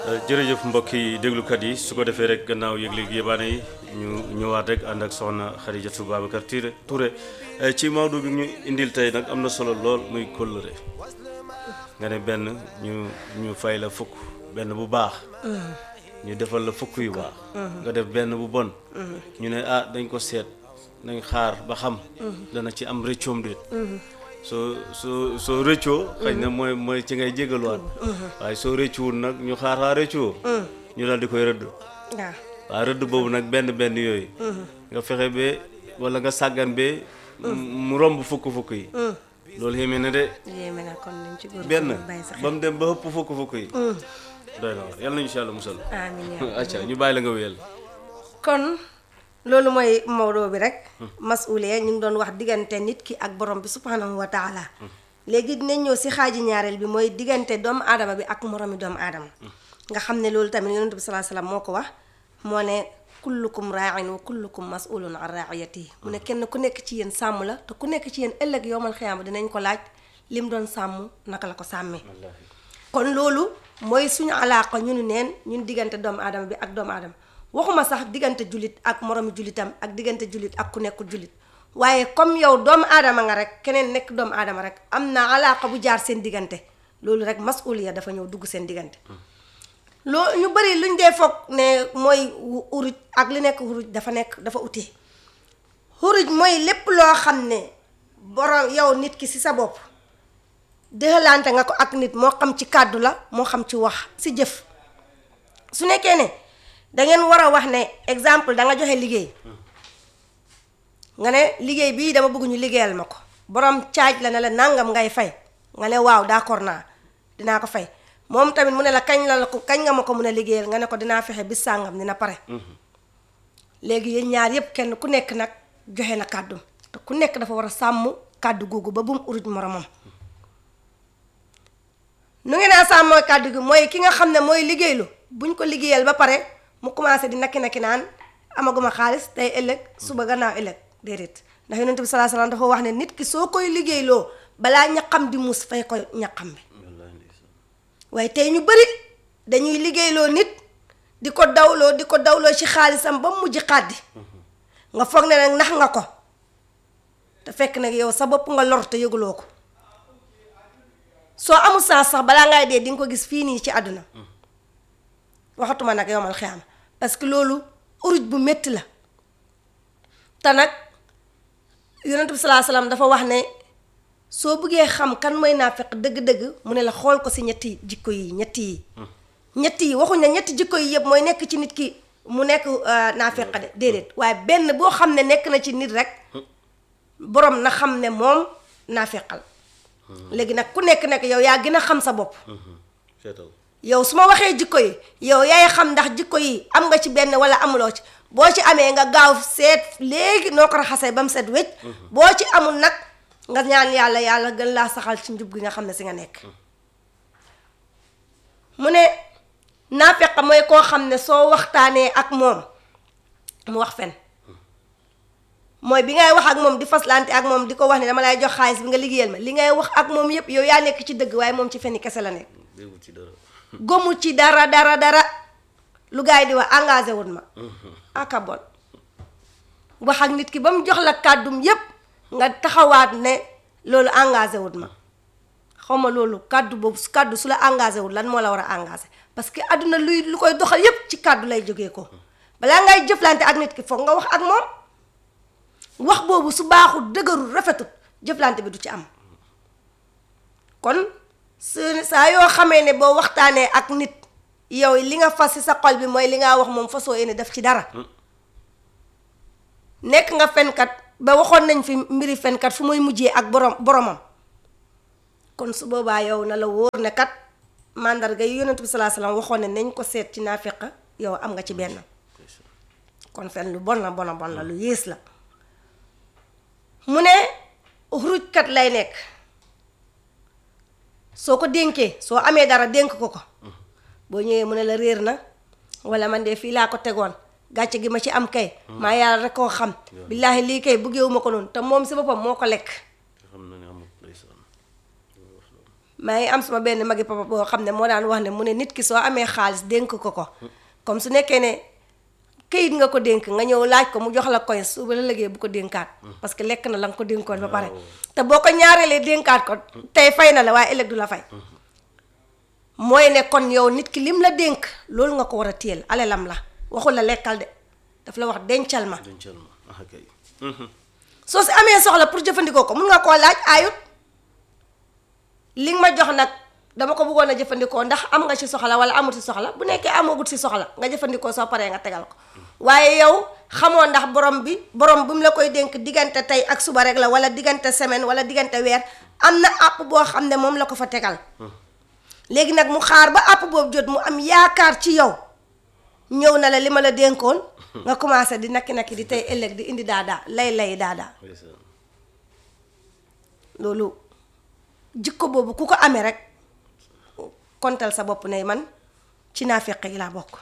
jërëjëf mbokk yi déglukat yi su ko defee rek gannaaw yëg-yëg yébaane yi ñu ñëwaat rek ànd ak soxna Xadijatu Babacar Touré Touré ci Maodo bi ñu indil tey nag am na solo lool muy kóllëre nga ne benn ñu ñu fay la fukk benn bu baax ñu defal la fukk yu baax nga def benn bu bon ñu ne ah dañ ko seet nañ xaar ba xam dana ci am rëccoom déet soo soo soo rëccoo xëy na mooy mooy ci ngay jégaluwaat waaye soo rëccuwul nag ñu xaar xaar rëccuwoo ñu daal di koy rëdd waaw waaw rëdd boobu nag benn benn yooyu nga fexe ba wala nga sàggan ba mu romb fukk fukk yi loolu yéeme na de yéeme na kon nañ ci góor benn bàyyi sa ba xel mu dem ba ëpp fukk fukk yi doy na waar yàlla nañu si yàlla musal amiin yaa acca ñu bàyyi la nga wéyal kon loolu mooy Maodo bi rek masuliya ñu ngi doon wax diggante nit ki ak borom bi subhanahu wa taala léegi dinañ ñëw si xaaji ñaareel bi mooy diggante doomu aadama bi ak moromi doomu aadama nga xam ne loolu tamit yonent bi salaa salaam moo ko wax moo ne kullukum raain wa kullukum masulun an raiyatihi mu ne kenn ku nekk ci yéen sàmm la te ku nekk ci yéen ëllëg yowmal xiyaama dinañ ko laaj lim doon sàmm naka la ko sàmmee kon loolu mooy suñu alaaqa ñunu neen ñun diggante doomu aadama bi ak doomu aadama waxuma sax diggante jullit ak moromi jullitam ak diggante jullit ak ku nekkul jullit waaye comme yow doomu aadama nga rek keneen nekk doomu aadama rek am na alaaqa bu jaar seen diggante loolu rek masuliya dafa ñëw dugg seen diggante loo ñu bëri luñ dee foog ne mooy uruj ak li nekk uruj dafa nekk dafa utee uruj mooy lépp loo xam ne borom yow nit ki ci sa bopp dëxalante nga ko ak nit moo xam ci kàddu la moo xam ci wax ci jëf su nekkee ne dangeen war a wax ne exemple da nga joxe liggéey nga ne liggéey bii dama bëgg ñu liggéeyal ma ko borom caaj la ne la nangam ngay fay nga ne waaw d'accord naa dinaa ko fay moom tamit mu ne la kañ la la ko kañ nga ma ko mun a liggéeyal nga ne ko dinaa fexe bis sàngam dina pare léegi yéen ñaar yépp kenn ku nekk nag joxe na kàddum te ku nekk dafa war a sàmm kàddu googu ba bu mu uruj moromam nu ngeen a sàmm mooy kàddu gi mooy ki nga xam ne mooy liggéeylu buñ ko liggéeyal ba pare mu commencé di nakki nakki naan amaguma xaalis tey ëllëg suba gannaaw ëllëg déedéet ndax yonent bi salaa salaam dafa wax ne nit ki soo koy liggéeyloo balaa ñaqam di muus fay ko ñaqam bi waaye tey ñu bëri dañuy liggéeyloo nit di ko dawloo di ko dawloo ci xaalisam ba mujj xàddi nga foog ne nag nax nga ko te fekk nag yow sa bopp nga lor te yëguloo ko soo amul sens sax balaa ngay dee di nga ko gis fii nii ci àdduna waxatuma nag yowmal xiyaama parce que loolu uruj bu métti la te nag yonent bi salaa salaam dafa wax ne soo bëggee xam kan mooy naafeq dëgg-dëgg mu ne la xool ko si ñetti jikko yi ñetti yi ñetti yi waxuñ ne ñetti jikko yi yëpp mooy nekk ci nit ki mu nekk naafeq de déedéet waaye benn boo xam ne nekk na ci nit rek borom na xam ne moom naafeqal léegi nag ku nekk nekk yow yaa gën a xam sa bopp seetal yow su ma waxee jikko yi yow yaay xam ndax jikko yi am nga ci benn wala amuloo ci boo ci amee nga gaaw seet léegi noo ko raxasee ba mu set wécc boo ci amul nag nga ñaan yàlla yàlla gën laa saxal ci njub gi nga xam ne si nga nekk mu ne naafeq mooy koo xam ne soo waxtaanee ak moom mu wax fen mooy bi ngay wax ak moom di faslante ak moom di ko wax ne dama lay jox xaalis bi nga liggéeyal ma li ngay wax ak moom yépp yow yaa nekk ci dëgg waaye moom ci fenni kese la nekk déggu ci dara gomu ci dara dara dara lu gars yi di wax engagé wut ma aka bon wax ak nit ki ba mu jox la kàddum yépp nga taxawaat ne loolu engagé wut ma xaw ma loolu kàddu boobu su kàddu su la engagé wut lan moo la war a engagé parce que àdduna luy lu koy doxal yépp ci kàddu lay jógee ko balaa ngay jëflante ak nit ki foog nga wax ak moom wax boobu su baaxul dëgërul rafetut jëflante bi du ci am kon su saa yoo xamee ne boo waxtaanee ak nit yow li nga fas ci sa xol bi mooy li nga wax moom fasoo yéene def ci dara nekk nga fenkat ba waxoon nañ fi mbiri fenkat fu muy mujjee ak borom boromam kon su boobaa yow na la wóor ne kat mandarga yi yonent bi salaa salaam waxoon ne nañ ko seet ci naafeq yow am nga ci benn kon fen lu bon la bon la bon la lu yées la mu ne rujkat lay nekk soo ko dénkee soo amee dara dénk ko ko boo ñëwee mu ne la réer na wala man de fii laa ko tegoon gàcce gi ma ci am kay maa yàlla rek koo xam billaahi lii kay bëggeewu ma ko noonu te moom si boppam moo ko lekk te xam na ne amul ndeysaan maa ngi am sama benn magi papa boo xam ne moo daan wax ne mu ne nit ki soo amee xaalis dénk ko ko comme su nekkee ne këyit nga ko dénk nga ñëw laaj ko mu jox la koy suba la liggéey bu ko dénkaat parce que lekk na la nga ko dénkoon ba pare te boo ko ñaareelee dénkaat ko tey fay na la waaye ëllëg du la fay mooy ne kon yow nit ki lim la dénk loolu nga ko war a téyel alelam la waxul la lekkal de daf la wax dencal ma dencal ma ah kay soo si amee soxla pour jëfandikoo ko mun nga koo laaj ayut li nga ma jox nag dama ko bëggoon a jëfandikoo ndax am nga ci soxla wala amul ci soxla bu nekkee amagut ci soxla nga jëfandikoo soo paree nga tegal ko waaye yow xamoo ndax borom bi borom bi mu la koy dénk diggante tey ak suba rek la wala diggante semaine wala diggante weer am na àpp boo xam ne moom la ko fa tegal léegi nag mu xaar ba àpp boobu jot mu am yaakaar ci yow ñëw na la li ma la dénkoon nga commencé di nakki nakki di tey ëllëg di indi daadaa lay lay daadaa ndeysaan loolu jikko boobu ku ko amee rek kontal sa bopp ne man ci naafeq yi laa bokk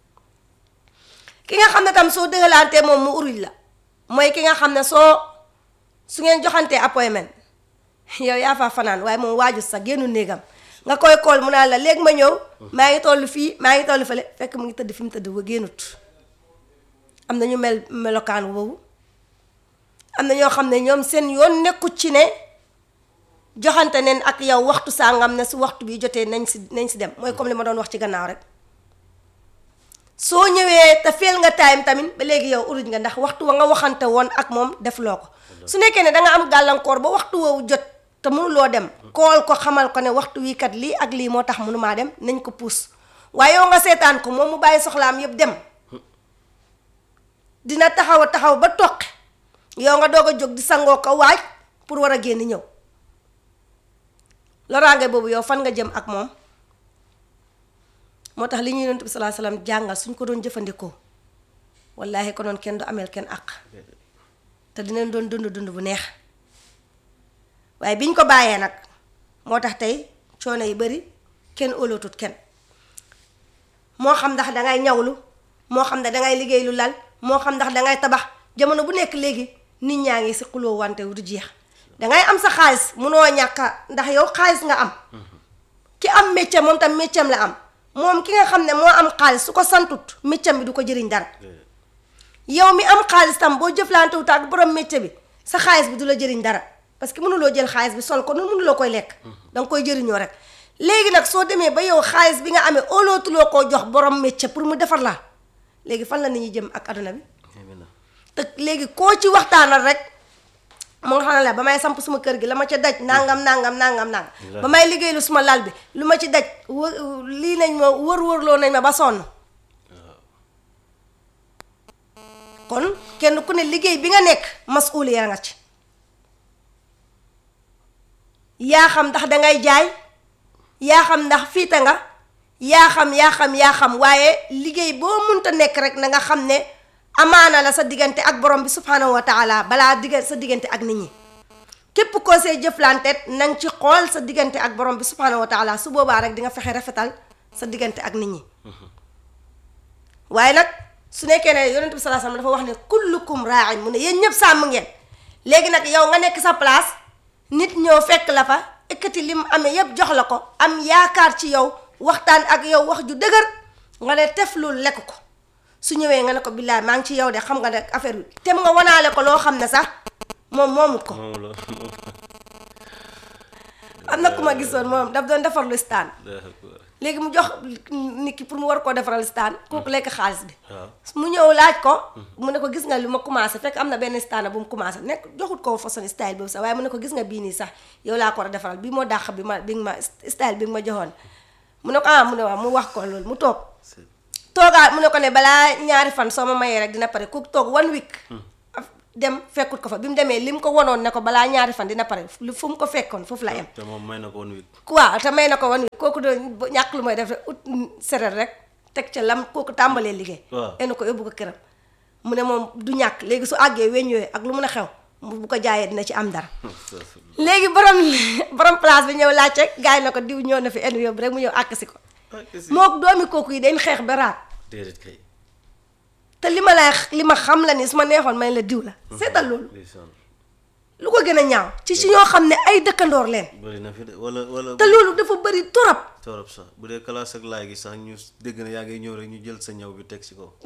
ki nga xam ne tam soo dëgalantee moom mu uruj la mooy ki nga xam ne soo su ngeen joxantee appointment yow yaa faa fanaan waaye moom waaju sax génnu néegam nga koy kool mu naan la léegi ma ñëw maa ngi toll fii maa ngi toll fële fekk mu ngi tëdd fi mu tëdd ba génnut am na ñu mel melokaan boobu am na ñoo xam ne ñoom seen yoon nekkut ci ne joxante neen ak yow waxtu sàngam ne su waxtu bi jotee nañ si nañ si dem mooy comme li ma doon wax ci gannaaw rek soo ñëwee te feel nga time tamit ba léegi yow uruj nga ndax waxtu wa nga waxante woon ak moom defloo ko su nekkee ne da nga am gàllankoor ba waxtu woowu jot te mënuloo dem kool ko xamal ko ne waxtu wii kat lii ak lii moo tax mënumaa dem nañ ko puus waaye yow nga seetaan ko moom mu bàyyi soxlaam yëpp dem dina taxaw a taxaw ba toqi yow nga doog a jóg di sangoo ko waaj pour war a génn ñëw loraange boobu yow fan nga jëm ak moom moo tax li ñuy yonent bi salaa salaam jàngal suñ ko doon jëfandikoo wallaahi ko noon kenn du ameel kenn àq te dinañ doon dund dund bu neex waaye biñ ko bàyyee nag moo tax tey coono yi bari kenn óolootut kenn moo xam ndax dangay ñawlu moo xam ne dangay liggéey lu lal moo xam ndax dangay tabax jamono bu nekk léegi nit ñaa ngi si xuloo wante du jeex dangay am sa xaalis munoo ñàkka ndax yow xaalis nga am ki am métier moom tam métier la am moom ki nga xam ne moo am xaalis su ko santut métier bi du ko jëriñ dara yow mi am xaalis tam boo jëflante wut ak borom métier bi sa xaalis bi du la jëriñ dara parce que mënuloo jël xaalis bi sol ko noonu mënuloo koy lekk danga koy jëriñoo rek léegi nag soo demee ba yow xaalis bi nga amee óolootuloo koo jox borom métier pour mu defar la léegi fan la nit ñi jëm ak aduna bi te léegi koo ci waxtaanal rek mu nga xam ne la ba may samp suma kër gi la ma ca daj nangam nangam nangam nangam ba may liggéey lu suma lal bi lu ma ci daj wë lii nañ ma wër-wërloo nañ ma ba sonn kon kenn ku ne liggéey bi nga nekk masuuliya nga ci yaa xam ndax dangay jaay yaa xam ndax fiita nga yaa xam yaa xam yaa xam waaye liggéey boo munta nekk rek na nga xam ne amaana la sa diggante ak borom bi subhanahu wa taala balaa digga sa diggante ak nit ñi képp koo see jëflanteet na nga ci xool sa diggante ak borom bi subhanahu wa taala su boobaa rek di nga fexe rafetal sa diggante ak nit ñi waaye nag su nekkee ne yonent bi salaa sallam dafa wax ne kullukum raain mu ne yéen ñëpp sàmm ngeen léegi nag yow nga nekk sa place nit ñëw fekk la fa ekkati lim amee yépp jox la ko am yaakaar ci yow waxtaan ak yow wax ju dëgër nga ne tef loolu lekk ko su ñëwee nga ne ko billaay maa ngi ci yow de xam nga ne affaire bi tem nga wanaale ko loo xam ne sax moom moomut ko moom la am na ku ma gisoon moom daf doon defar lu staan léegi mu jox nit ki pour mu war koo defaral staan kooku lekk xaalis bi waaw mu ñëw laaj ko mu ne ko gis nga lu ma commencé fekk am na benn staan bu mu commencé nekk joxut ko façon style boobu sax waaye mu ne ko gis nga bii nii sax yow laa ko war a defaral bii moo dàq bi ma bi nga ma style bi nga ma joxoon mu ne ko ah mu ne waaw mu wax ko loolu mu toog toogaat mu ne ko ne balaa ñaari fan soo ma mayee rek dina pare ku toog one week dem fekkut ko fa bi mu demee li mu ko wonoon ne ko balaa ñaari fan dina pare lu fu mu ko fekkoon foofu la yem te moom may na ko woon wik waaw te may na ko one week kooku doon ñàkk lu mooy def rek ut seret rek teg ca lam kooku tàmbalee liggéey waaw enu ko yóbbu ko këram mu ne moom du ñàkk léegi su àggee weñ yooyu ak lu mun a xew mu bu ko jaayee dina ci am dara léegi borom borom place bi ñëw laajte gars yi na ko diw ñëw na fi enu yóbbu rek mu ñëw àkk si ko moo doomi kooku yi dañ xeex ba raat déedéet kay te li ma lay li ma xam la ni su ma neexoon may la diw la seetal loolu ndeysaan lu ko gën a ñaaw ci ci ñoo xam ne ay dëkkandoor leen bëri na fi de wala wala te loolu dafa bëri torop torop sax bu dee classe ak laay gi sax ñu dégg na yaa ngi ñëw rek ñu jël sa ñaw bi teg ci kaw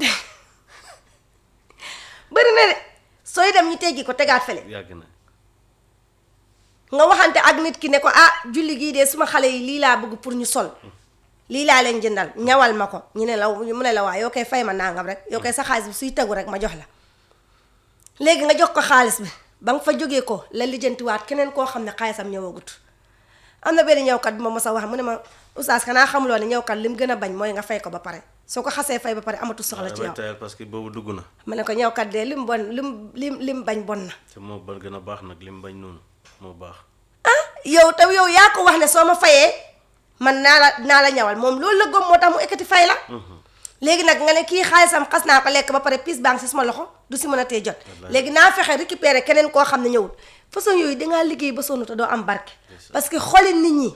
bëri na de sooy dem ñu teggi ko tegaat fele yàgg na nga waxante ak nit ki ne ko ah julli gii de suma xale yi lii laa bëgg pour ñu sol lii laa leen jëndal ñawal ma ko ñu ne la mu ne la waa yoo koy fay ma nangam rek yoo koy sa xaalis bi suy tegu rek ma jox la léegi nga jox ko xaalis bi ba nga fa jógee ko la lijjantiwaat keneen koo xam ne xaalisam ñëwagut am na benn ñëwkat bi ma mos a wax mu ne ma oustaz xanaa xamuloo ne ñëwkat li mu gën a bañ mooy nga fay ko ba pare soo ko xasee fay ba pare amatu soxla ci damay yow tayal parce que boobu dugg na ma ne ko ñëwkat de lim bon lim lim lim bañ bon na te moo ba gën a baax nag li mu bañ noonu moo baax ah yow te yow yaa ko wax ne soo ma fayee man naa la naa la ñawal moom loolu la gëm moo tax mu ekkati fay la léegi nag nga ne kii xaalisam xas naa ko lekk ba pare piis baa ngi si suma loxo du si mën a tee jot léegi naa fexe récupérer keneen koo xam ne ñëwul façon yooyu dangaa liggéey ba sonn te doo am barke parce que xoli nit ñi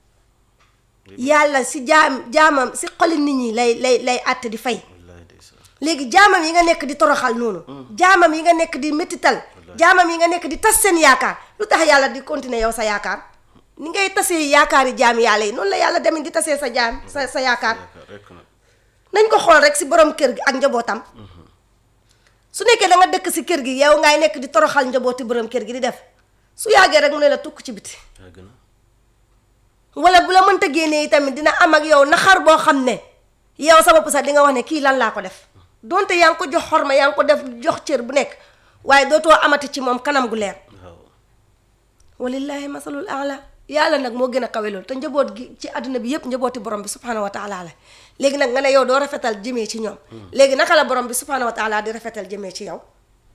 yàlla si jaam jaamam si xoli nit ñi lay lay lay àtte di fay wallaahi ndeysaan léegi jaamam yi nga nekk di toroxal noonu jaamam yi nga nekk di métital jaamam yi nga nekk di tas seen yaakaar lu tax yàlla di continuer yow sa yaakaar ni ngay tasee yaakaari jaam yàlla yi noonu la yàlla demit di tasee sa jaam sa sa yaakaar yaakaar rek nag nañ ko xool rek si borom kër gi ak njabootam su nekkee da nga dëkk si kër gi yow ngay nekk di toroxal njabooti borom kër gi di def su yàggee rek mu ne la tukk ci biti yàgg na wala bu la mënta génnee tamit dina am ak yow naxar boo xam ne yow sa bopp sax di nga wax ne kii lan laa ko def donte yaa ngi ko jox xorma yaa ngi ko def jox cër bu nekk waaye dootoo amati ci moom kanam gu leer waaw walillahi masalul ala yàlla nag moo gën a kawe loolu te njaboot gi ci àdduna bi yëpp njabooti borom bi subhanahu wa taala la léegi nag nga ne yow doo rafetal jëmee ci ñoom léegi naka la borom bi subhanahu wa taala di rafetal jëmee ci yow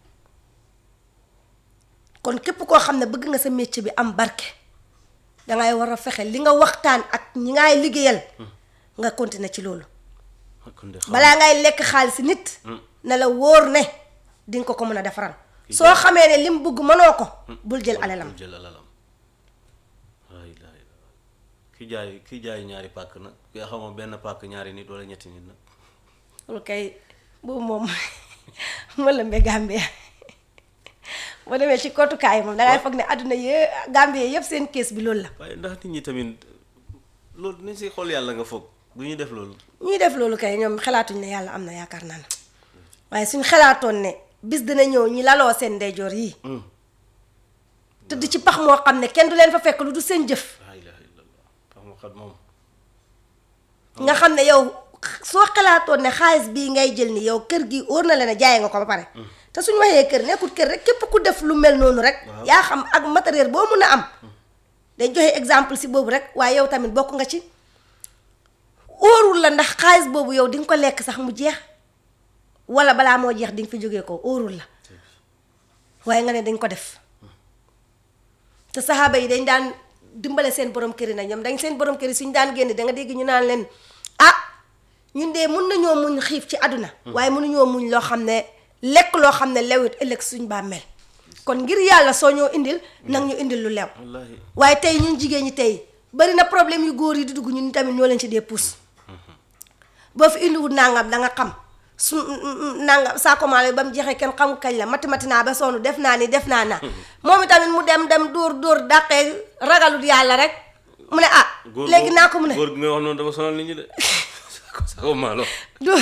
kon képp koo xam ne bëgg nga sa métier bi am barke dangay war a fexe li nga waxtaan ak ñi ngay liggéeyal nga continuer ci loolu kon de xam balaa ngay lekk xaalis nit na la wóor ne di nga ko ko mën a defaral soo xamee ne lim bëgg mënoo ko bul jël alalam bul jël alalam waay laay ki jaay ki jaay ñaari pàkk nag ki xamoo benn pàkk ñaari nit wala ñetti nit nag loolu kay boobu moom ma lëmbe Gambia boo demee ci kottukaay moom dangay foog ne àdduna yë Gambie yëpp seen kees bi loolu la waaye ndax nit ñi tamit loolu nañ si xool yàlla nga foog du ñu def loolu ñuy def loolu kay ñoom xalaatuñ ne yàlla am na yaakaar naa ne waaye suñ xalaatoon ne bis dina ñëw ñi laloo seen ndeyjoor yi tëdd ci pax moo xam ne kenn du leen fa fekk lu du seen jëf laa ilaha illallah pax mu xat moom nga xam ne yow soo xalaatoon ne xaalis bii ngay jël ni yow kër gi óor na leen a jaay nga ko ba pare te suñu waxee kër nekkul kër rek képp ku def lu mel noonu rek Waaw. yaa xam ak matériel boo mun a am dañ joxe exemple si boobu rek waaye yow tamit bokk nga ci óorul la ndax xaalis boobu yow di nga ko lekk sax mu jeex wala balaa moo jeex di nga fi jógee ko óorul la waaye nga ne dañ ko def te saxaaba yi dañ daan dimbale seen borom kër yi nag ñoom dañ seen borom kër yi suñ daan génn da nga dégg ñu naan leen ah ñun de mun nañoo muñ xiif ci àdduna waaye mënuñoo muñ loo xam ne lekk loo xam ne lewit ëllëg suñ bàmmeel kon ngir yàlla soo ñoo indil nag ñu indil lu lew wallaahi waaye tey ñun jigéen ñi tey bari na problème yu góor yi di dugg ñun tamit ñoo leen ci dee pousse boo fi indiwul nangam da nga xam su nangam saakomaale ba mu jeexee kenn xamul kañ la mati mati naa ba sonn def naa ni def naa naa moom itamit mu dem dem dóor dóor dàqee ragalut yàlla rek mu ne ah góor léegi boobu- naa ko mu ne góor gi nga wax noonu dafa sonal nit ñi de saako maalo dóor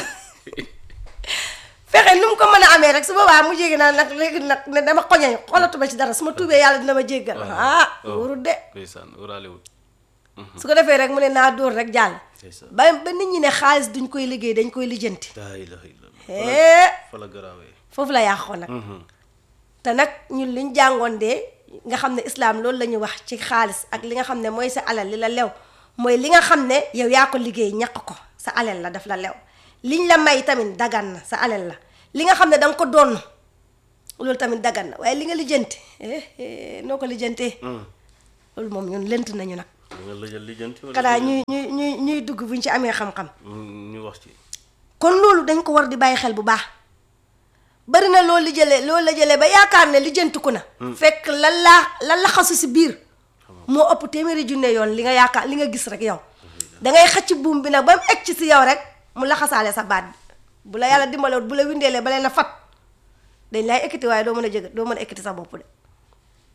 fexe nu mu ko mën a amee rek su boobaa mu jéggi naa nag léegi nag ne dama xoñe xolatuma ci dara su ma tuubee yàlla dina ma jéggal ah wóorul de ndeysaan wuraalewul su ko defee rek mu ne naa dóor rek jàll ndeysaan ba ba nit ñi ne xaalis duñ koy liggéey dañ koy lijjanti laa ilaha illallah hee fa la garaawee foofu la yàqoo nag te nag ñun liñ jàngoon de nga xam ne islaam loolu la ñuy wax ci xaalis ak li nga xam ne mooy sa alal li la lew mooy li nga xam ne yow yaa ko liggéey ñaq ko sa alal la daf la lew liñ la may tamit dagan na sa alal la li nga xam ne da nga ko doon loolu tamit dagan na waaye li nga lijjanti eh, eh, noo ko lijjantee loolu moom ñun lënt nañu nag da nga lëjal lijjanti wala xanaa ñuy ñuy ñuy ñuy dugg buñ ci amee xam-xam ñu wax ci kon loolu dañ ko war di bàyyi xel bu baax bari na loolu li jëlee loolu la jëlee ba yaakaar ne lijjantiku na fekk la la la laxasu si biir moo ëpp téeméeri junne yoon li nga yaakaar li nga gis rek yow dangay xëcc buum bi nag ba mu egg ci si yow rek mu laxasaale sa baat bi bu la yàlla dimbalewut bu la windeelee ba leen a fat dañ lay ekkiti waaye doo mën a jëg doo mën a ekkiti sa bopp de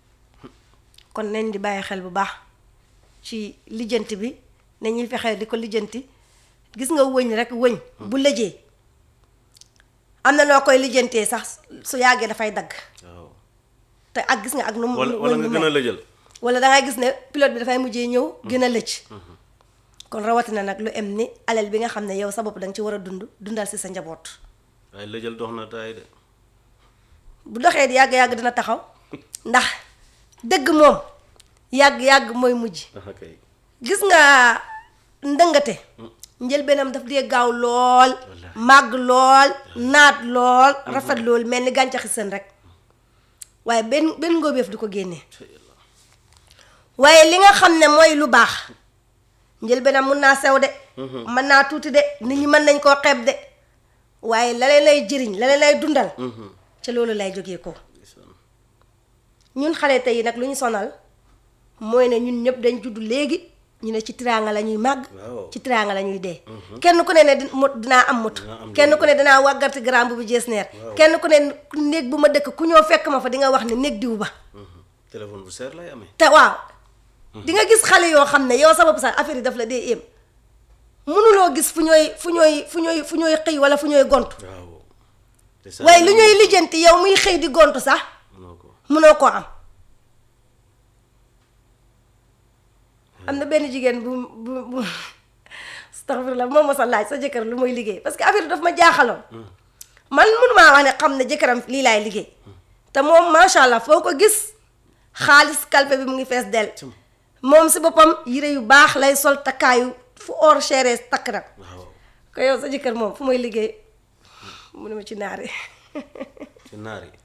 kon nañ di bàyyi xel bu baax ci lijjanti bi nañuy fexe di ko lijjanti gis nga wëñ rek wëñ bu lëjee am na noo koy lijjantee sax su yàggee dafay dagg waaw te ak gis nga ak nu mu wala nu- wala wëñ nga bu gën a mel. lëjal wala dangay gis ne pilote bi dafay mujjee ñëw gën a lëcc kon rawatina nag lu em ni alal bi nga xam ne yow sa bopp danga ci war a dund dundal si sa njaboot waaye lëjal dox na taay de bu doxee di yàgg-yàgg dina taxaw ndax dëgg moom yàgg-yàgg mooy mujj ah kay gis nga ndëngate njëlbeenam daf dee gaaw lool màgg lool naat lool rafet lool mel ni gàncaxi sën rek waaye benn benn ngóobeef du ko génnee waaye li nga xam ne mooy lu baax njëlbeenam mun naa sew de mën naa tuuti de nit ñi mën nañ koo xeeb de waaye la leen lay jëriñ la leen lay dundal ca loolu lay jógee ko ñun xale tey nag lu ñu sonal mooy ne ñun ñëpp dañ judd léegi ñu ne ci tiraanga la ñuy màgg Waaw. ci tiraanga la ñuy dee kenn ku ne ne di- mot dinaa am moto Dinaa am kenn ku ne dinaa wàggarti grand bu jees neer kenn ku ne néeg bu ma dëkk ku ñëw fekk ma fa di nga wax ne néeg diw ba téléphone bu seer lay amee te waaw di nga gis xale yoo xam ne yow sa bopp sax affaire yi daf la dee éem mënuloo gis fu ñooy fu ñooy fu ñooy fu ñooy xëy wala fu ñooy gont waaw te saa waaye lu ñuy lijjanti yow muy xëy di gont sax mënoo ko mënoo koo am am na benn jigéen bu bu bu astaghfirullah moom ma sa laaj sa jëkkër lu muy liggéey parce que affaire bi daf ma jaaxaloon man mënumaa wax ne xam ne jëkkëram lii laay liggéey te moom macha allah foo ko gis xaalis kalpe bi mu ngi fees del moom si boppam yére yu baax lay sol takkaayu fu or chéré takk nag waaw ko yow sa jëkkër moom fu muy liggéey mu ne ma ci naari ci naar yi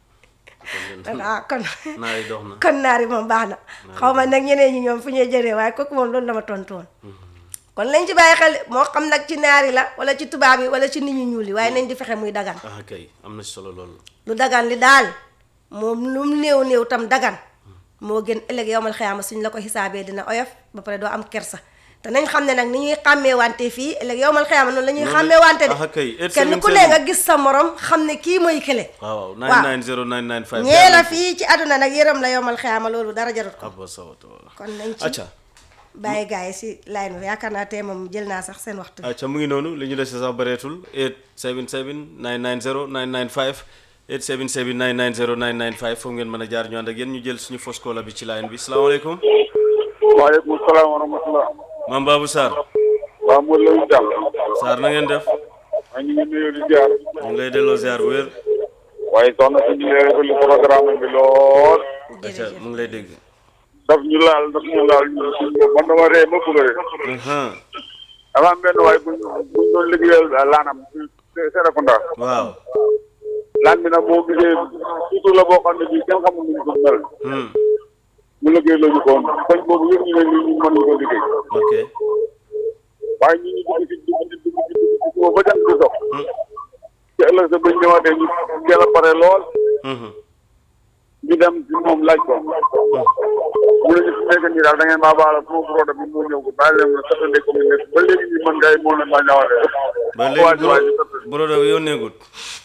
ah kon naar yi dox na kon naari moom baax na xaw ma nag ñeneen ñi ñoom fu ñuy jëree waaye kooku moom loolu la ma tontu woon kon lañ ci bàyyi xel moo xam nag ci naari la wala ci tubaab yi wala ci nit ñu ñuul yi waaye nañ di fexe muy dagan ah kay am na solo lool lu dagan li daal moom lu mu néew néew tam dagan moo gën ëllëg yowmal xiyaama suñ la ko xisaabee dina oyof ba pare doo am kersa te nañ xam ne nag ni ñuy xàmmee wante fii ëllëg yowmal xiyaama noonu la ñuy Noonu la- xàmmee wante ah, kay. de Eight kenn seven ku ne seven. nga gis sa morom xam ne kii mooy kële waaw waaw waaw 990 995 ñee la fii ci àdduna nag yërëm la yowmal xiyaama loolu dara jarut ko abba sawata wala kon nañ ci acca bàyyi gars yi si line bi yaakaar naa tey moom jël naa sax seen waxtu bi acca mu ngi noonu li ñu dese sax bëreetul 877 990 995 877 990 995 foofu ngeen mën a jaar ñu ànd ak yéen ñu jël suñu fausse caller bi ci line bi salaamaaleykum waaleykum salaam wa rahmatulah. maam Babou Sarr waaw Modou Lo Diall. Sarr na ngeen def maa ngi leen di nuyu di ziar. ñu ngi lay delloo ziar bu wér waaye soxna si ñu ngi lay rafetlu programme bi lool. acca mu ngi lay dégg daf ñu laal daf ñu laal ñu man dama ree ma bëgg a ree. Ahan, dafa am benn waay bu ñu bu ñu doon liggéeyal laanam ci Serekunda. waaw laan bi nag boo gisee surtout la boo xam ne bii kenn xamul nu ñu ko mel. Hmm, mu liggéey la ñu ko woon koñ boobu yëpp ñu ne nii ñu mën ñu ko liggéey. ok waaye ñu ngi dugg ci dugg ci dugg ci dugg ci ba jant bi sox. Hmm, ci ëllëg sa bañ ñëwaatee ñu teel a pare lool. mhm, ñu dem ci moom laaj ko mu ne ñu fi nekk nii daal da ngeen maa baal sama produit bi moo ñëw ko bàyyi leen ma satande ko mu nekk ba léegi ñu mën ngay moo leen maa ñawale ba léegi buro buro da yónneegut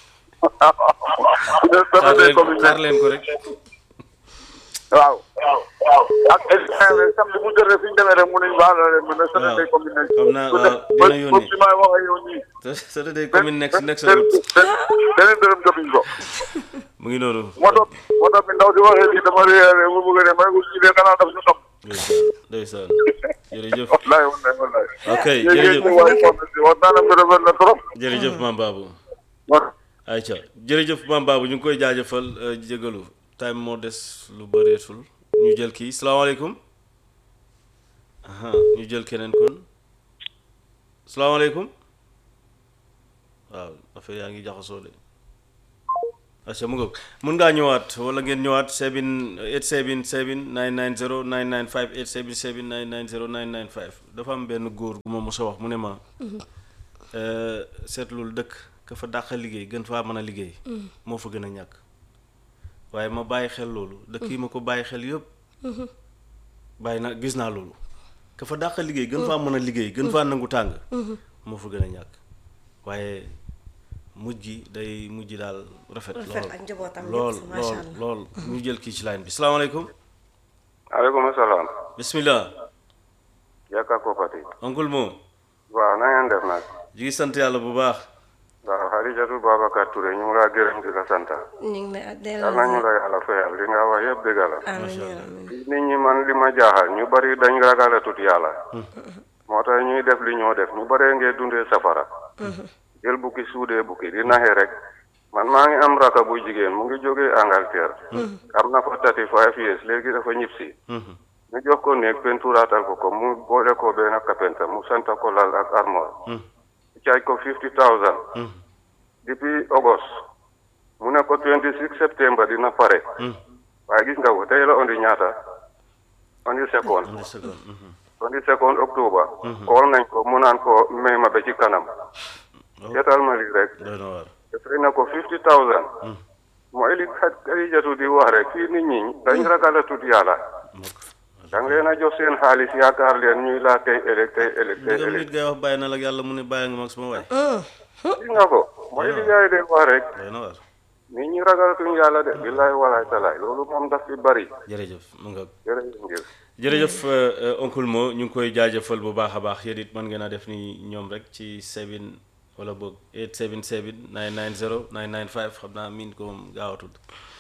xaar satande leen ko mu xaar nekk leen ko rek waaw ak samedi bu jotee fi ñu demee rek mu ne ñu baal leen ma ne satande ko mu nekk xam naa bu waaw def- dina ba- yónnee. ba fi may wax ak yow nii Saturday commune next next a benn beneen dërëm jotuñ ko mu ngi noonu moto moto bi ndaw si waxee lii dama réeré mu bëgg a dem rek ñu dee xanaa daf ñu xam ndeysaan ndeysaan jërëjëf wallaay wallaay wallaay ok léegi jërëjëf ñu waaye kon si waxtaanam bi rafet na trop jërëjëf maam Babou waaw ayca jërëjëf maam Babou ñu ngi koy jaajëfal euh, jégalu time moo des lu bëreetul ñu jël kii salaamaaleykum aha ñu jël keneen kon salaamaaleykum waaw affaire yaa ngi jaxasoo de acca mu ngoog mun ngaa ñëwaat wala ngeen ñëwaat 7 877 990 995 877 990 995 dafa am benn góor gu ma mos a wax mu ne ma euh, seetlul dëkk ka fa dàq liggéey gën faa mën a liggéey moo fa gën a ñàkk waaye ma bàyyi xel loolu dëkk yi ma ko bàyyi xel yëpp bàyyi na gis naa loolu ka fa dàq liggéey gën faa mën a liggéey gën faa nangu tàng moo fa gën a ñàkk waaye mujj gi day mujj daal rafet Rafet lool ak njabootam yëpp, lool masha lool Allah. lool ñu jël kii ci line bi salaamaaleykum aleykum salaam bismillah Yaka Kopati oncle Mo waaw na ngeen def nag ñu ngi sant yàlla bu baax waaw Xadijatu Babacar Touré ñu ngi laa gërëm di la sant ñu ngi lay yal delloo na ñu la yàlla fayal li nga wax yëpp dëgg la amiin yaa amiin nit ñi man li ma jaaxal ñu bari dañ ragal a tut yàlla moo tax ñuy def li ñoo def ñu baree ngee dundee safara jël bukki suudee bukki di naxe rek man maa ngi am raka bu jigéen mu ngi jógee Angleterre am na fa thirty five years léegi dafa ñibbisi ñu jox ko néeg penturaatal ko ko mu boole ko benn kapenta mu santa ko lal ak armoire caaj ko fifty thousand depuis August mu ne ko twenty six septembre dina pare waaye gis nga ko tey la on di ñaata on di second une seconde mhm. on di second octobre xool nañ ko mu naan ko may ma ba ci kanam seetal ma lii rek doy na waar dafay na ko fifty thousand mooy li Xadijatu di wax rek fii nit ñi dañ ragal a tudd yàlla mokk da nga leen a jox seen xaalis yaakaar leen ñuy laa tey ëllëg tey ëllëg tey ndegam ëllëg nit ngay wax bàyyi na la ak yàlla mu ne bàyyi nga mag suma waay gis nga ko mooy li gars yi de wax rek doy na waar nit ñi ragalatuñ yàlla de billaay walaay talaay loolu moom daf fi bari jërëjëf mu nga jërëjëf ngir jërëjëf euh, euh, oncle Mo ñu ngi koy jaajëfal bu baax a baax yéen it mën ngeen a def ni ñoom rek ci 7 wala boog 877 990 995 xam naa miin ko moom gaaw a tudd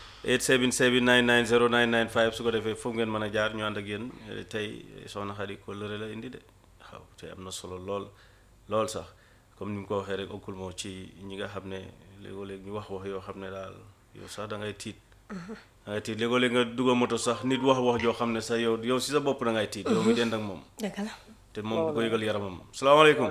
877 990 995 su ko defee foofu ngeen mën a jaar ñu ànd ak yéen eh, tey soxna Xadi ko lëre la indi de waaw te am na solo lool lool sax comme ni mu ko waxee rek oncle Mo ci ñi nga xam ne léegoo-léeg ñu wax wax yoo xam ne daal yow sax da ngay tiit da ngay tiit léegoo-léeg nga dugg moto sax nit wax wax joo xam ne sax yow yow si sa bopp da ngay tiit yow mi dend ak moom dëgg la te moom du ko yëgal yaramam salaamaaleykum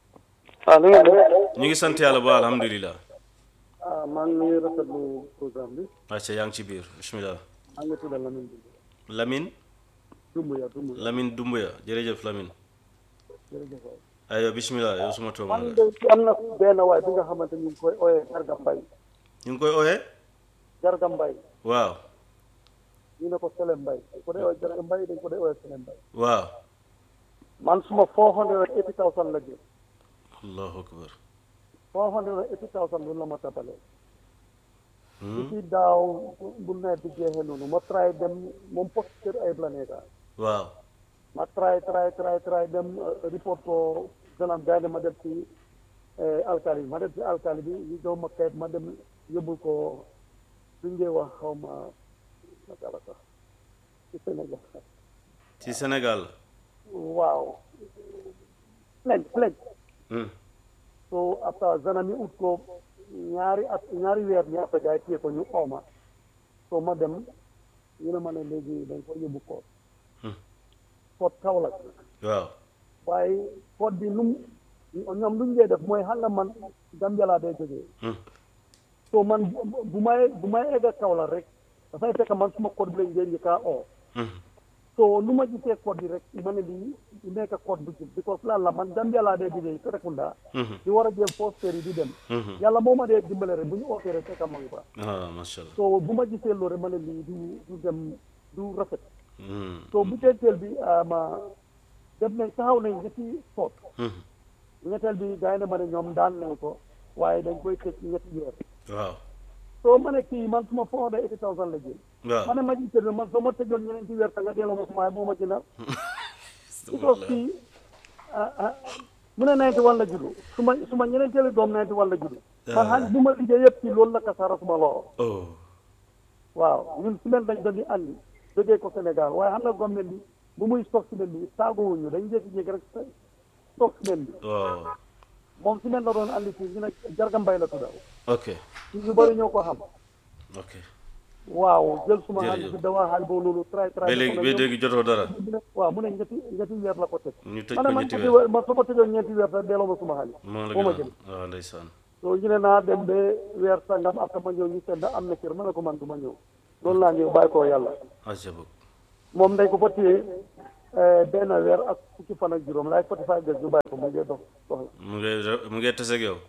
ah li ngeen def ñu ngi sant yàlla ba alhamdulilah ah maa ngi rafetlu programme bi acca yaa ngi ci biir bismillah maa ngi tudd Lamine Lamine Dumbuya Dumbuya Lamine Dumbuya jërëjëf Lamine jërëjëf waay aywa bismillah yow suma toom man nga de am na benn waay bi nga xamante ñu ngi koy ooyee Jarga Mbay ñu ngi koy ooyee Jarga Mbay waaw ñu ne ko Sele Mbay dañ ko dee ooyee Jarga Mbay dañ ko dee ooyee Sele Mbay waaw man suma four hundred and eighty thousand la jël allahu akbar four hundred and eighty thousand lu la ma tabalee Hmm? ci daaw bu nawet bi jeexee noonu ma try dem moom post kër ayib la nekka waaw ma try try try try dem uh, report ko ganam gaynde ma dem ci eh, alkali bi ma dem ci alkali bi ñu jox ma kayit ma dem yóbbul ko suñ dee wax xaw ma naka la sax ci Sénégal ci Sénégal waaw plainte plainte Hmm. so après zana mi ut ko ñaari at ñaari weer ñaata gaay téye ko ñu ooma so ma dem ñu ne ma ne léegi dañ ko yóbbu koot Hmm. koot Kaolack waaw waaye koot bi num ñoom lu ñu dee def mooy xam nga man Gambia laa dee jógee Hmm. so man bu- bu may bu may egg Kaolack rek dafay fekk man suma code bi lañ dee njëkkaa oo Hmm. so lu ma gisee code bi rek ma ne lii du nekk code bu jub because lan la man Gambia laa dee jógee Serekunda Mhm. di war a jël poste yi di dem Mhm. yàlla moo ma dee dimbale rek bu ñu ootee rek fekk ma ngi fa ah macha allah so bu ma gisee loolu rek ma ne lii du du dem du rafet Hmm. so bu teeteel bi ah, ma def nañ taxaw nañ ñetti soot Hmm. ñetteel bi gars yi ne ma ne ñoom daan nañ ko waaye dañ koy tëj ñetti weer waaw soo ma ne kii man suma four hundred eighty thousand la jël ma waaw ne ma jiite bi man soo ma tëjoon ñeneenti weer ta nga delloo ma suma moo ma gënal because kii ah ah mu ne ninety one la juddu suma suma ñeneenteeli doom ninety one la juddu man xaalis bu ma liggéey yëpp ci loolu la kasaara suma loxo oh waaw ñun semaine dañ doon di andi jógee ko Sénégal waaye xam nga government bi bu muy stock semaine bi tàgguwuñu dañ jékki-jékki rek stock semaine bi waaw moom semaine la doon andi fii ñu ne Jarga Mbay la tuddaw ok ci ñu bëri ñoo ko xam ok waaw jël suma Jërëjëf. xaalis bi dawaa xaalis boobu loolu tray tray ba léegi ba léegi jotoo dara mu ne waaw mu ne ñetti ñetti weer la ko teg ñu tëj ma ko ne man ñetti ñetti weer weer man soo ma tëjoon ñeenti weer sax delloo ma suma xaalis moo la moo ma gën jël a waaw ndeysaan so ñu ne naa dem ba weer sangam après ma ñëw ñu seet ndax am na kër ma ne ko man du ma ñëw loolu laa ñëw bàyyi ko yàlla acca boog moom dañ ko fa téye eh, benn weer ak fukki fan ak juróom laay forty five days ñu bàyyi ko mu ngi dox dox mu ngi mu ngi tase ak yow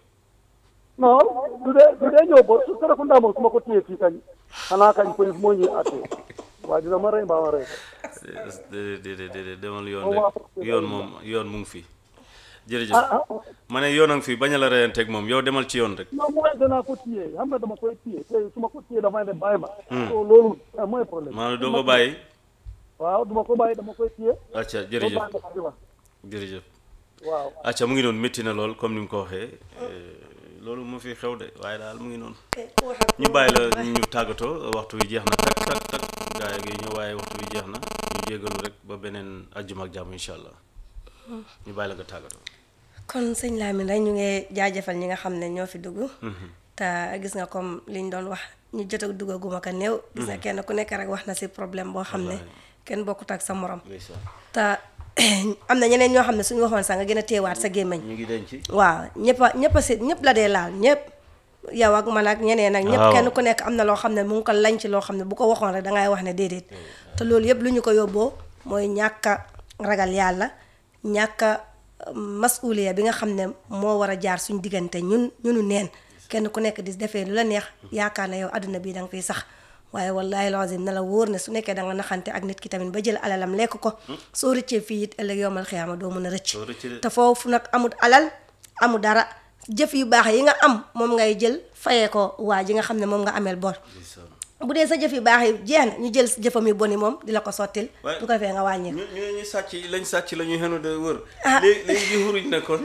non du dee du dee ñëw ba su Serekunda moom su ma ko téye fii kañ xanaa kañ police moo ñuy àttee waaye dina ma rey mbaa ma rey ko déedéet déedéet déedéet demal yoon Oh, waaw. rek yoon moom yoon mu ngi fi jërëjëf ah ah ma ne yoon a ngi fi bañ a la reyanteeg moom yow demal ci yoon rek non mooy danaa ko téye xam nga dama koy téye te su ma ko téye dafay ne bàyyi ma so loolu ah, mooy problème maanaam doo ko bàyyi waaw duma ko bàyyi dama koy téye acca ba jërëjëf bàyyi ko di wax jërëjëf waaw acca mu ngi noonu métti na lool comme ni mu ko waxee loolu mu fi xew de waaye daal mu ngi noonu ñu bàyyi la ñu tàggatoo waxtu wi jeex na tak tak tak gaa yi ñëw waaye waxtu wi jeex na ñu jégalu rek ba beneen àjjuma ak jàmm incha allah ñu bàyyi la nga tàggatoo kon sëñ Lamine rek ñu ngi jaajëfal ñi nga xam ne ñoo fi dugg te gis nga comme liñ doon wax ñu jot a duggaguma ko néew gis nga kenn ku nekk rek wax na si problème boo xam ne kenn bokkut ak sa morom ndeysaan te am na ñeneen ñoo xam ne suñu waxoon sax nga gën a téewaat sa gémmiñ ñu ngi denc waaw ñëpp a ñëpp a si ñëpp la dee laal ñëpp yow ak man ak ñeneen ak ñëpp Waaw. kenn ku nekk am na loo xam ne mu ngi ko lañ ci loo xam ne bu ko waxoon rek dangay wax ne déedéet te loolu yëpp lu ñu ko yóbboo mooy ñàkk a ragal yàlla ñàkk a masuliya bi nga xam ne moo war a jaar suñ diggante ñun ñunu neen kenn ku nekk di defee lu la neex yaakaar ne yow adduna bi da nga fiy sax waaye wallahi lazim na la wóor ne su nekkee da nga naxante ak nit ki tamit ba jël alalam lekk ko soo rëccee fii it ëllëg yowmal xiyaama doo mën a rëcc Doo rëcc de. te foofu nag amul alal amul dara jëf yu baax yi nga am moom ngay jël fayee ko waa ji nga xam ne moom nga ameel bor ndeysaan bu dee sa jëf yu baax yi jeex na ñu jël sa jëfam yu boni moom di la ko sottil Waaye- bu ko defee nga wàññi ñu ñu ñu sàcc lañ sàcc la ñuy xenu de wër Ah. léegi léegi xuruj na kon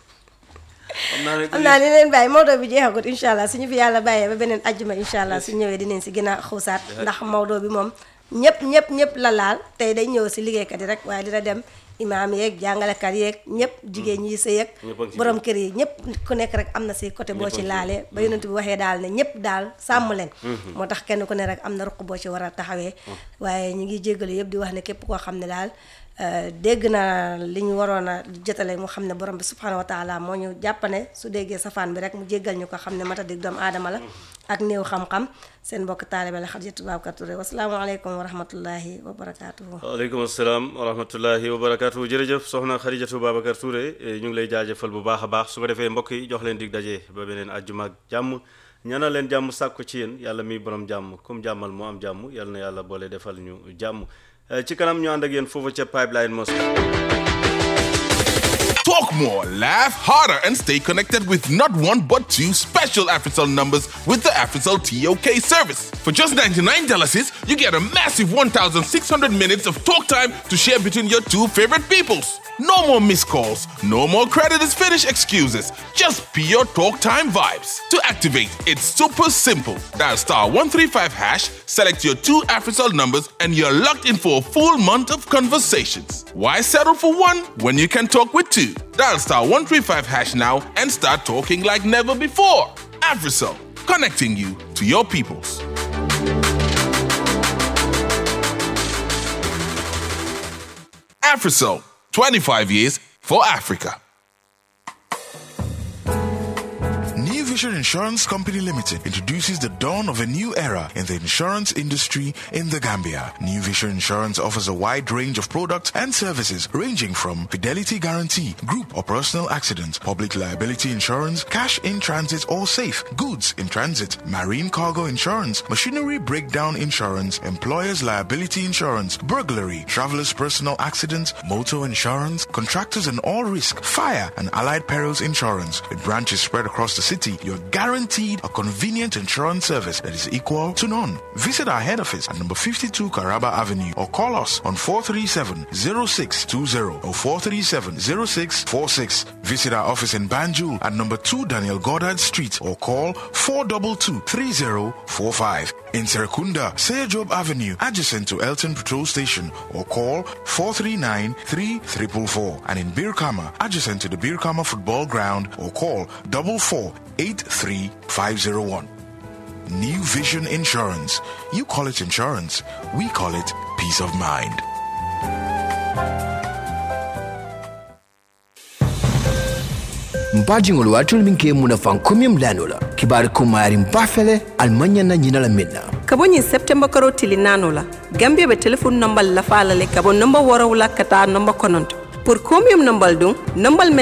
xam naa ne xam naa ni leen bàyyi Maodo bi jeexagut incha allah suñu fi yàlla bàyyee ba beneen ajjuma incha allah su ñëwee dinañ si gën a xuusaat ndax Maodo bi moom ñëpp ñëpp ñëpp la laal tey day ñëw si liggéeykat yi rek waaye dina dem imaam yeeg jàngalekat yeeg ñëpp jigéen ñi sëy ak Ñëpp a ngi ci borom kër yi ñëpp ku nekk rek am na si côté boo Ñëpp a ci ngi ci laalee ba yonent bi waxee daal ne ñëpp daal sàmm leen moo tax kenn ku ne rek am na ruq boo ci war a taxawee waaye ñu ngi jéggalu yëpp di wax ne képp koo xam ne daal euh, dégg na li ñu waroon a jotale mu xam ne borom bi subhanahu wa taala moo ñu jàppane su déggee safaan bi rek mu jéggal ñu ko xam ne mata dig doomu aadama la ak néew xam-xam seen mbokk taalibe la Xadijatu Babacar Touré wasalaamaaleykum wa rahmatullahi wa barakaatuhu waaleykum asalaam wa rahmatullahi wa barakaatu jërëjëf soxna Xarijatu Babacar Touré eh, ñu ngi lay jaajëfal bu baax a baax su ko defee mbokk yi jox leen dig daje ba beneen àjjuma ak jàmm ñaanal leen jàmm sàkku ci yéen yàlla mi borom jàmm comme jàmmal mu am jàmm yàlla na yàlla boole defal ñu jàmm Eh, ci kanam ñu ànd ak yéen foofu ca pipeline mosque Talk more, laugh harder, and stay connected with not one but two special AfriCell numbers with the AfriCell TOK service. For just $99, you get a massive 1,600 minutes of talk time to share between your two favorite peoples. No more missed calls, no more credit is finished excuses, just pure talk time vibes. To activate, it's super simple. Dial star 135 hash, select your two AfriCell numbers, and you're locked in for a full month of conversations. Why settle for one when you can talk with two? Dial star 135 hash now and start talking like never before. AfriCell, connecting you to your peoples. AfriCell, 25 years for Africa. New Vision Insurance Company Limited introduces the dawn of a new era in the insurance industry in the Gambia. New Vision Insurance offers a wide range of products and services ranging from fidelity guarantee, group or personal accident, public liability insurance, cash in transit or safe, goods in transit, marine cargo insurance, machinery breakdown insurance, employer's liability insurance, burglary, traveler's personal accident, motor insurance, contractors and all risk, fire and allied perils insurance. With branches spread across the city, you're guaranteed a convenient insurance service that is equal to none. Visit our head office at number 52 Caraba Avenue or call us on 437-0620 or 437-0646. Visit our office in Banjul at number 2 Daniel Goddard Street or call 422-3045. In Serekunda, Seyajob Avenue, adjacent to Elton Patrol Station or call 439-3444. And in Birkama, adjacent to the Birkama Football Ground or call 4483501. New Vision Insurance. You call it insurance. We call it peace of mind. mpajiŋol waatul min ke muna fan komiyum lanola kibari kumayari mbafele almanya na ñinala minna ka bo ñiŋ septemba karo tili naano la gambia be téléphone nombal lafa la le ka bo nomba worawula ka taa nomba kononto pour combien nombal dun nombal men